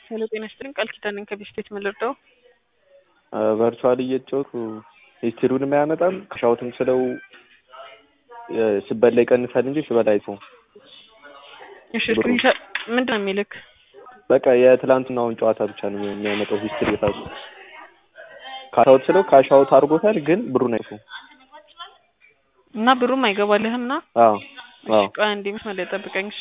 ሄሎ ጤና ይስጥልኝ ቃል ኪዳን ነኝ ከቤት ቤት የምልርዳው ቨርቹዋል እየተጫወቱ ሂስትሪውንም አያመጣም ሻውትም ስለው ስበላ ይቀንሳል እንጂ ስበላ አይተውም። እሺ ስክሪንሻት ምንድን ነው የሚልክ? በቃ የትላንትናውን ጨዋታ ብቻ ነው የሚያመጣው ሂስትሪ ራሱ ካሻውት ስለው ካሻውት አድርጎታል፣ ግን ብሩን አይተውም እና ብሩም አይገባልህም ና አዎ አዎ ቆይ አንዴ መስመር ላይ ጠብቀኝ እሺ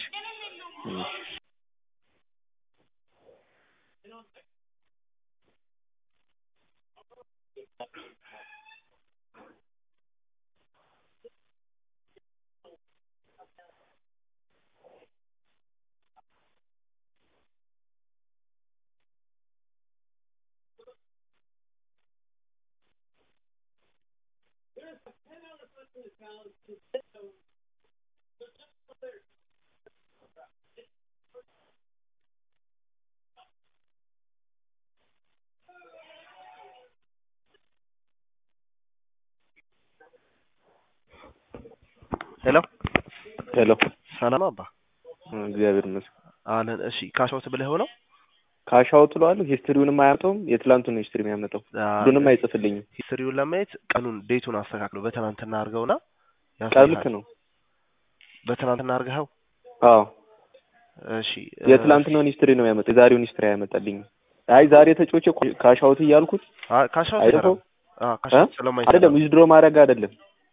ሄሎ ሄሎ ሰላም አባ እግዚአብሔር ይመስገን። አለን። እሺ ካሻውት ብለህ ሆነው ካሻውት እለዋለሁ ሂስትሪውንም አያመጣውም። የትላንቱን ነው ሂስትሪ የሚያመጣው ብሩንም አይጽፍልኝም። ሂስትሪውን ለማየት ቀኑን ዴቱን አስተካክለው በትናንትና አድርገውና ቀን ልክ ነው። በትናንትና አድርገኸው አዎ እሺ የትላንትናውን ሂስትሪ ነው የሚያመጣው፣ የዛሬውን ሂስትሪ አያመጣልኝም። አይ ዛሬ ተጫውቼ ካሻውት እያልኩት ካሻውት አይተኸው ካሻውት ስለማይሰራ አይደለም ዊዝድሮ ማድረግ አይደለም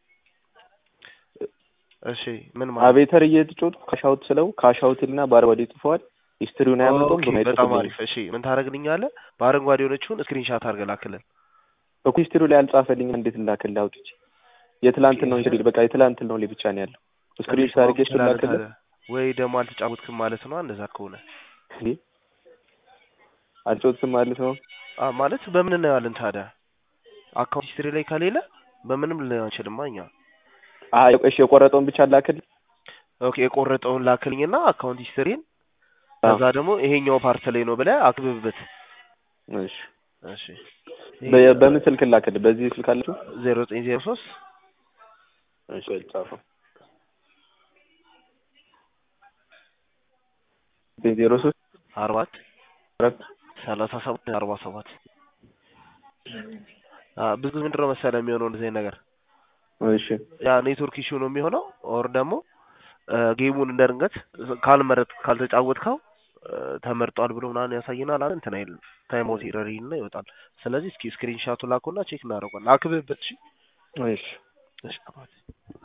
እሺ ምን ማለት አቤተር እየተጫወቱ ካሻውት ስለው ካሻውትና በአረንጓዴ ጽፈዋል። ሂስትሪውን አያመጣውም። ኦኬ፣ ብሩን በጣም አይጽፍልኝም። አሪፍ። እሺ ምን ታደርግልኛለህ? በአረንጓዴ የሆነችውን ስክሪንሻት አድርገህ ላክልን። እኮ ሂስትሪው ላይ አልጻፈልኝም። እንዴት ላክልህ አውጥቼ? የትላንትናው ሂስትሪ በቃ የትላንትናው ላይ ብቻ ነው ያለው። ስክሪንሾት አድርጌ እሱን ላክልህ። ወይ ደግሞ አልተጫወትክም ማለት ነው። እንደዛ ከሆነ እንዴ አልጫወትም ማለት ነው። አ ማለት በምን እናየዋለን ታዲያ? አካውንት ሂስትሪ ላይ ከሌለ በምንም ልናየው አንችልም እኛ። አይ እሺ የቆረጠውን ብቻ ላክልህ። ኦኬ የቆረጠውን ላክልኝና አካውንት ሂስትሪን ከዛ ደግሞ ይሄኛው ፓርት ላይ ነው ብለህ አክብብበት። እሺ እሺ በ- በምን ስልክ ላክልህ? በዚህ ስልክ አለችው? ዜሮ ዘጠኝ ዜሮ ሶስት እሺ ጻፈው። ዜሮ ሶስት አርባት አራት ሰላሳ ሰባት አርባ ሰባት አ ብዙ ምንድን ነው መሰለህ የሚሆነው እንደዚህ አይነት ነገር እሺ ያ ኔትወርክ ኢሹ ነው የሚሆነው ኦር ደግሞ ጌሙን እንደ ድንገት ካልመረጥ ካልተጫወትከው እ ተመርጧል ብሎ ምናምን ያሳየናል አለ እንትን አይልም ታይም ኦፍ ኢረር ይልና ይወጣል። ስለዚህ እስኪ ስክሪንሻቱ ላኩና ቼክ እናደርጓለን። አክብብበት። እሺ እሺ እሺ አባቴ